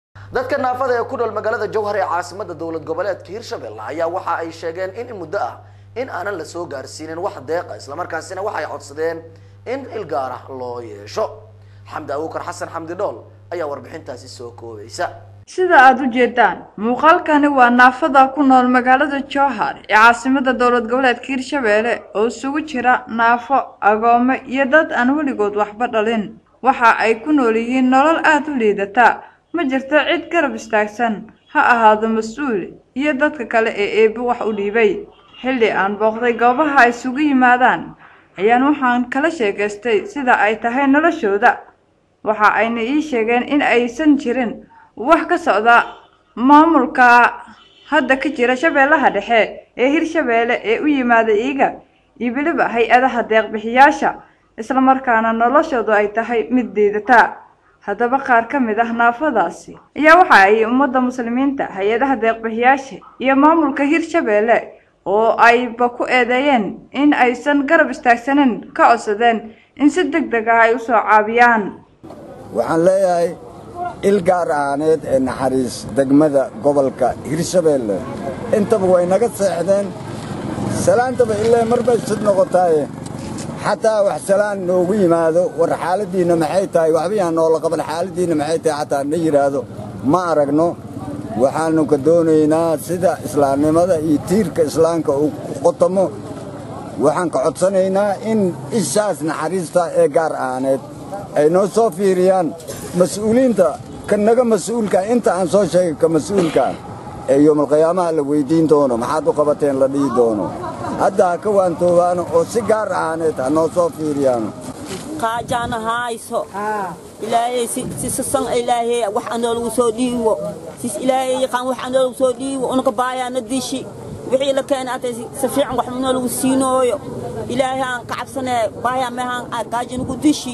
dadka naafada ee ku nool magaalada jowhar ee caasimada dowlad goboleedka hirshabelle ayaa waxa ay sheegeen in muddo ah in aanan la soo gaarsiinin wax deeqa islamarkaasina waxay codsadeen in il gaar ah loo yeesho xamdi abuukar xasan xamdi dhool ayaa warbixintaasi soo koobaysa sida aada u jeedaan muuqaalkani waa naafada ku nool magaalada jowhar ee caasimada dowlad goboleedka hirshabeelle oo isugu jira naafo agoome iyo dad aan weligood waxba dhalin waxa ay ku nool yihiin nolol aada u liidata ma jirto cid garab istaagsan ha ahaado mas-uul iyo dadka kale ee eebbe wax u dhiibay xilli aan booqday goobaha ay isugu yimaadaan ayaan waxaan kala sheekaystay sida ay tahay noloshooda waxa ayna ii sheegeen in aysan jirin wax ka socda maamulka hadda ka jira shabeellaha dhexe ee hirshabeelle ee u yimaada iiga iyo weliba hay-adaha deeqbixiyaasha islamarkaana noloshoodu ay tahay mid diidata haddaba qaar ka mid ah naafadaasi ayaa waxa ay ummadda muslimiinta hay-adaha deeqbixiyaasha iyo maamulka hirshabeelle oo ayba ku eedeeyeen in aysan garab istaagsanin ka codsadeen in si deg deg ah ay usoo caabiyaan waxaan leeyahay il gaar ahaaneed ee naxariis degmada gobolka hirshabeelle intaba way naga seexdeen salaantaba ilaa mar bay sid noqotaaye xataa wax salaan noogu yimaado war xaaladdiinna maxay tahay waxbayaan noola qaban xaaladdiinna maxay tahay xataa na yidhaahdo ma aragno waxaannu ka doonaynaa sida islaamnimada iyo tiirka islaamka uu qotamo waxaan ka codsanaynaa in ishaas naxariista ee gaar ahaaneed ay noo soo fiiriyaan mas'uuliinta ka naga mas'uulka inta aan soo sheegay ka mas'uulkaa ee yoomalqiyaamaha la weyddiin doono maxaad u qabateen la dhihi doono hadda ha ka waantoobaano oo si gaar ahaaneed ha noo soo fiiriyaano qaajaana hayso ilaahay si sasan ilaahay wax anoolagu soo dhiiwo sis ilaahay yaqaan wax anoolagu soo dhiiwo unaka baayaana dishi wixii la keenay atay si fiican wax noolagu siinooyo ilaahay aan ka cabsanee baayaa meehaan gaajinagu dishi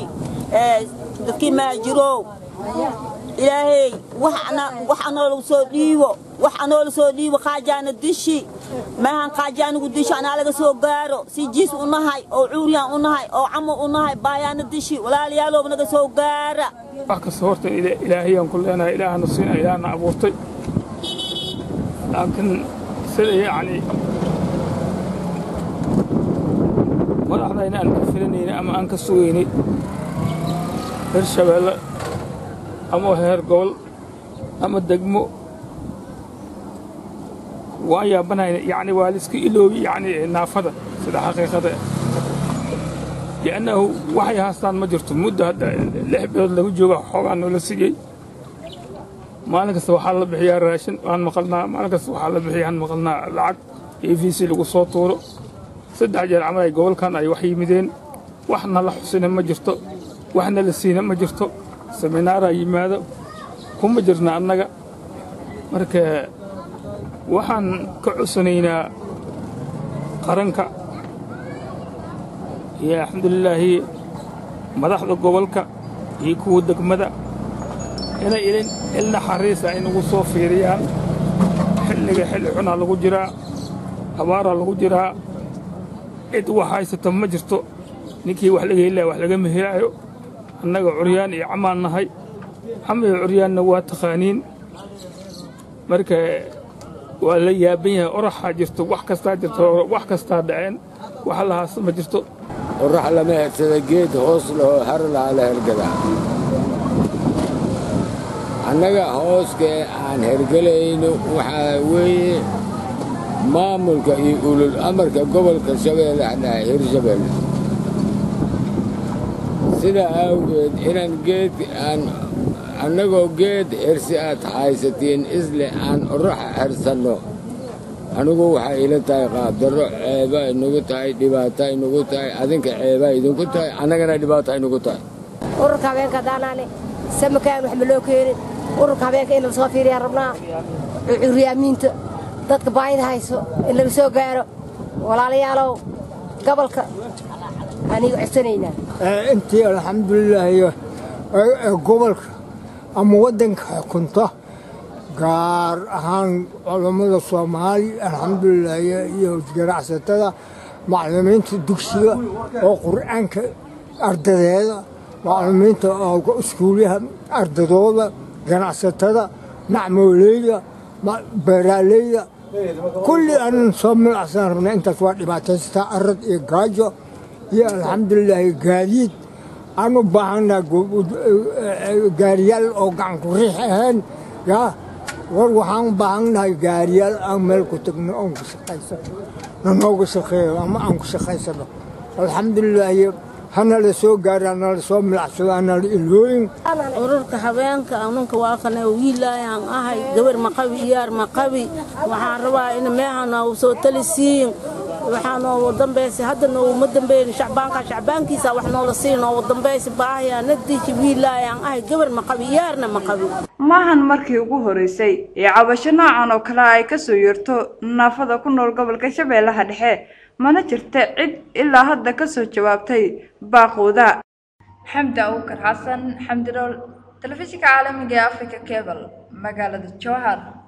dadkii maa jirow ilaahay wax anoolagu soo dhiiwo wax anoola soo dhiibo qaajaana dishi maahan qaajaanigu dishi anaa laga soo gaaro si jiis u nahay oo cuuryaan u nahay oo camo u nahay baayaana dishi walaalayaalooba naga soo gaara wax kasta horta ilaahayaan ku leenahay ilaahana siina ilaahna abuurtay laakiin sida yacni madaxdayna aan ka filanayna ama aan ka sugaynay reer shabeelle ama heer gobol ama degmo waan yaabanayna yacni waa liska iloobi yacni naafada sida xaqiiqada li'annahu waxay haastaan ma jirto muddo hadda lix bilood lagu jooga xoogaa noola siiyey maalin kasta waxaa la bixiyaa raashin waan maqalnaa maalin kasta waxaa la bixiyaan maqalnaa lacag a v c lagu soo tuuro saddex jeer camal ay gobolkan ay wax yimideen waxna la xusina ma jirto waxna la siina ma jirto seminaaraa yimaado kuma jirna annaga marka waxaan ka codsanaynaa qaranka iyo alxamdulilaahi madaxda gobolka iyo kuwa degmada inay il naxariisa ay nagu soo fiiriyaan xilliga xilli xunaa lagu jiraa abaaraa lagu jiraa cid wax haysata ma jirto ninkii wax laga helaya wax lagama helaayo annaga curyaan iyo camaan nahay camiyo curyaanna waa taqaaniin marka waa la yaaban yahay oraxaa jirto wax kastaa jirto wax kastaa dhaceen wax lahaas ma jirto orax lama hersada geed hoos lahoo har laha la hergadaa annaga hooskee aan hergelayno waxaa weeye maamulka iyo ulul amarka gobolka shabeelle hadhaha hirshabeelle sidaa awgeed inaan geed aan annagoo geed hersi aad haysatiin isle aan oraxa hersanno anigu waxay ila tahay qaabdarro ceeba inagu tahay dhibaata inagu tahay adinka ceebaa idinku tahay annagana dhibaata inagu tahay ururka habeenka haddaanaane samakaan wax ma loo keenin ururka habeenka in la soo fiiriyaan rabnaa curyaamiinta dadka baayida hayso in laga soo gaaro walaalayaalow gobolka aniga codsanaynaa intii alxamdulilaahi gobolka ama waddanka xukunta gaar ahaan culammada soomaali alxamdulilah iyo ganacsatada macallimiinta dugsiga oo qur'aanka ardadeeda macallimiinta oo iskuulyaha ardadooda ganacsatada nacmooleyda beeraaleyda kulli aanan soo milacsan rabna intaas waa dhibaataystaa arad iyo gaajo iyo alxamdulilaahi gaadiid aan u baahannaha gaariyaal oo gacan ku riix ahayn yaa war waxaan u baahannahay gaariyaal aan meel ku tagno oon ku shaqaysano nanooga shaqeeyo ama aan ku shaqaysano alxamdulilaahi hana la soo gaaro hana la soo milacsado hana la ilooyin ururka habeenka anunka waa kana wiilaayaan ahay gabar maqabi iyaar maqabi waxaan rabaa in meeha noogu soo talisiin waxaa noogu dambaysa hadda nooguma dambeyn shacbaanka shacbaankiisa wax noola siin noogu dambaysa baahayaa nadiiji wiilaayaan ahay gabar maqabi iyaarna maqabi maahan markii ugu horeysay ee cabasho noocan oo kale ay kasoo yeerto naafada ku nool gobolka shabeellaha dhexe mana jirta cid ilaa hadda kasoo jawaabtay baaqooda xamdi awkar xasan xamdi dhool telefishinka caalamiga ee africa cable magaalada jowhar